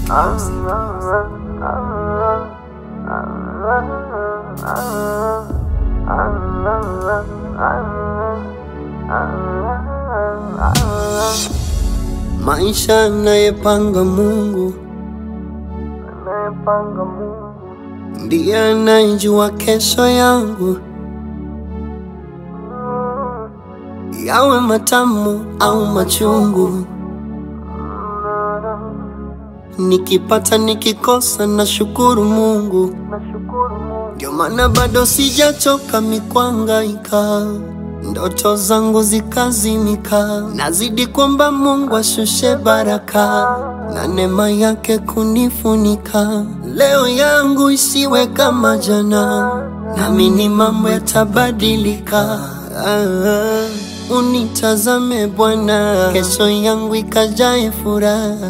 Maisha anayepanga Mungu anayepanga Mungu ndiye anayejua kesho yangu, yawe matamu au machungu. Nikipata nikikosa, na shukuru Mungu, nashukuru Mungu ndio maana bado sijachoka mikwangaika, ndoto zangu zikazimika, nazidi kwamba Mungu ashushe baraka na neema yake kunifunika. Leo yangu isiwe kama jana, naamini mambo yatabadilika. Ah, unitazame Bwana, kesho yangu ikajae furaha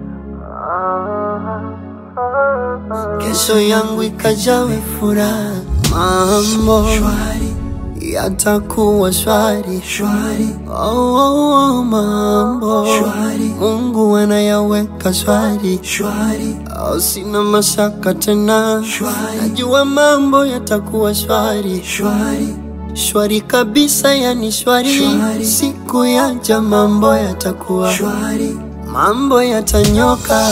kesho yangu ikajawe furaha, mambo shwari yatakuwa shwari shwari. Oh, oh, oh, mambo shwari, Mungu anayaweka shwari shwari. Oh, sina mashaka tena shwari, najua mambo yatakuwa shwari shwari shwari kabisa, yani shwari, shwari. Siku yaja mambo yatakuwa shwari, mambo yatanyoka.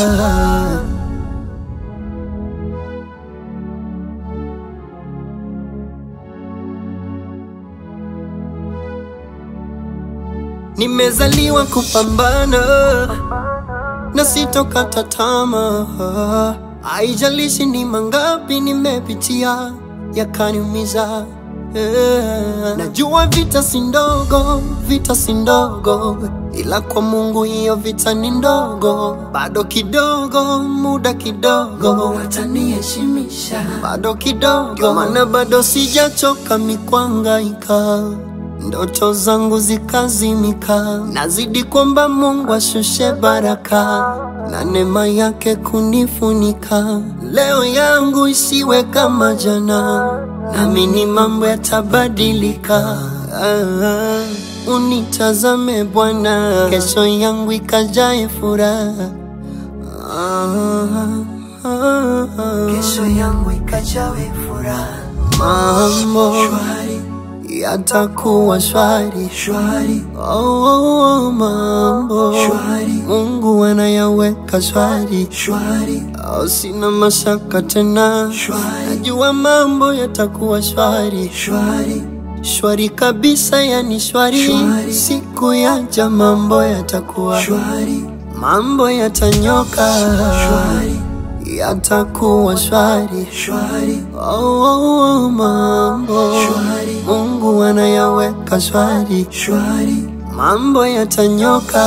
Nimezaliwa kupambana na sitokata tamaa, haijalishi ni mangapi nimepitia yakaniumiza. Yeah. Najua vita si ndogo, vita si ndogo, ila kwa Mungu hiyo vita ni ndogo. Bado kidogo, muda kidogo, wataniheshimisha bado kidogo, ndio maana bado sijachoka mikwangaika ndoto zangu zikazimika, nazidi kwamba Mungu ashushe baraka na neema yake kunifunika. Leo yangu isiwe kama jana, naamini mambo yatabadilika. Ah, unitazame Bwana, kesho yangu ikajae furaha. Ah, ah, ah. kesho yangu ikajawe furaha mambo shwari yatakuwa shwari shwari Oh, oh, oh, mambo Shwari. Mungu anayaweka shwari shwari oh, sina mashaka tena Shwari. najua mambo yatakuwa shwari shwari shwari kabisa, yani shwari, Shwari. siku yaja mambo yatakuwa shwari mambo yatanyoka shwari yatakuwa shwari shwari oh, oh, oh, mambo Shwari. Mungu anayaweka shwari shwari mambo yatanyoka.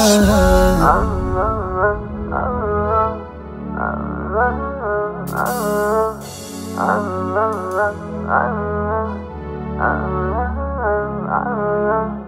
Ah